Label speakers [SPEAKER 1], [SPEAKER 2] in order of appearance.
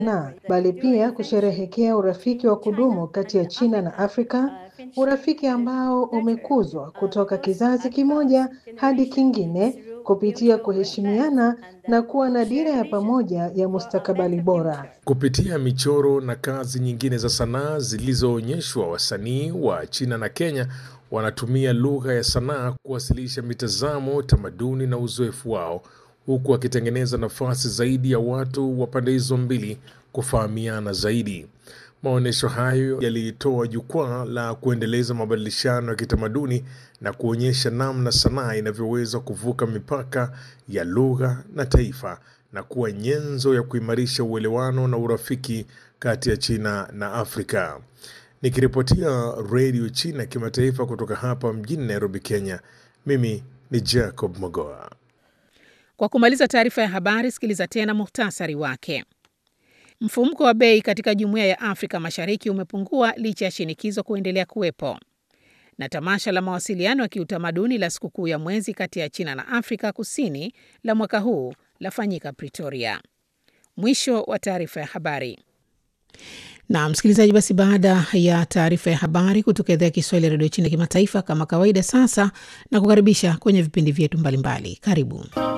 [SPEAKER 1] na bali pia kusherehekea urafiki wa kudumu kati ya China na Afrika, urafiki ambao umekuzwa kutoka kizazi kimoja hadi kingine kupitia kuheshimiana na kuwa na dira ya pamoja ya mustakabali bora.
[SPEAKER 2] Kupitia michoro na kazi nyingine za sanaa zilizoonyeshwa, wasanii wa China na Kenya wanatumia lugha ya sanaa kuwasilisha mitazamo, tamaduni na uzoefu wao, huku wakitengeneza nafasi zaidi ya watu wa pande hizo mbili kufahamiana zaidi. Maonyesho hayo yalitoa jukwaa la kuendeleza mabadilishano ya kitamaduni na kuonyesha namna sanaa inavyoweza kuvuka mipaka ya lugha na taifa na kuwa nyenzo ya kuimarisha uelewano na urafiki kati ya China na Afrika. Nikiripotia redio China kimataifa kutoka hapa mjini Nairobi, Kenya, mimi ni Jacob Mogoa.
[SPEAKER 3] Kwa kumaliza taarifa ya habari, sikiliza tena muhtasari wake. Mfumuko wa bei katika Jumuiya ya Afrika Mashariki umepungua licha ya shinikizo kuendelea kuwepo. Na tamasha la mawasiliano ya kiutamaduni la sikukuu ya mwezi kati ya China na Afrika Kusini la mwaka huu lafanyika Pretoria. Mwisho wa taarifa ya habari. Na msikilizaji, basi baada ya taarifa ya habari kutoka idhaa ya Kiswahili ya redio China kimataifa, kama kawaida, sasa na kukaribisha kwenye vipindi vyetu mbalimbali. Karibu.